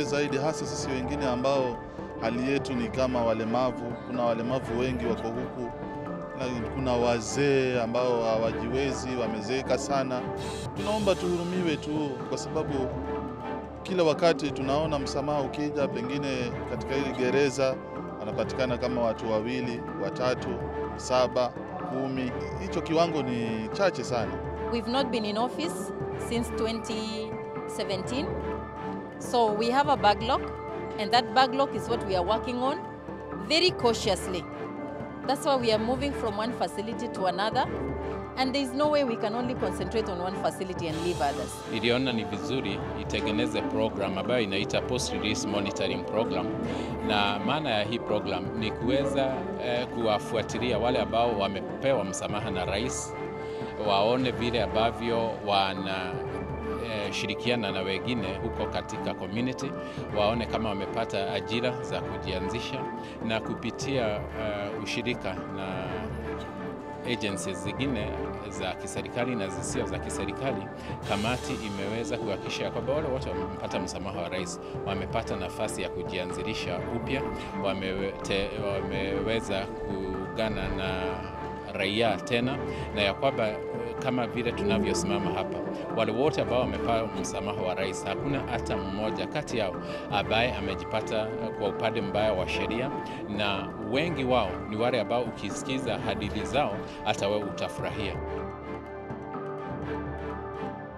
tuchangamke zaidi, hasa sisi wengine ambao hali yetu ni kama walemavu. Kuna walemavu wengi wako huku, na kuna wazee ambao hawajiwezi, wamezeeka sana. Tunaomba tuhurumiwe tu, kwa sababu kila wakati tunaona msamaha ukija, pengine katika hili gereza wanapatikana kama watu wawili, watatu, saba, kumi. Hicho kiwango ni chache sana. We've not been in office since 2017, so we have a backlog, and that backlog is what we are working on very cautiously. That's why we are moving from one facility to another, and there is no way we can only concentrate on one facility and leave others. Iliona ni vizuri itengeneze program ambayo inaita post release monitoring program, na maana ya hii program ni kuweza eh, kuwafuatilia wale ambao wamepewa msamaha na rais, waone vile ambavyo wana eh, shirikiana na wengine huko katika community, waone kama wamepata ajira za kujianzisha na kupitia eh, ushirika na agencies zingine za kiserikali na zisio za kiserikali, kamati imeweza kuhakikisha kwamba wale wote wamepata msamaha wa rais wamepata nafasi ya kujianzilisha upya, wamewete, wameweza kuungana na raia tena, na ya kwamba kama vile tunavyosimama hapa, wale wote ambao wamepata msamaha wa rais, hakuna hata mmoja kati yao ambaye amejipata kwa upande mbaya wa sheria, na wengi wao ni wale ambao ukisikiza hadithi zao hata wewe utafurahia.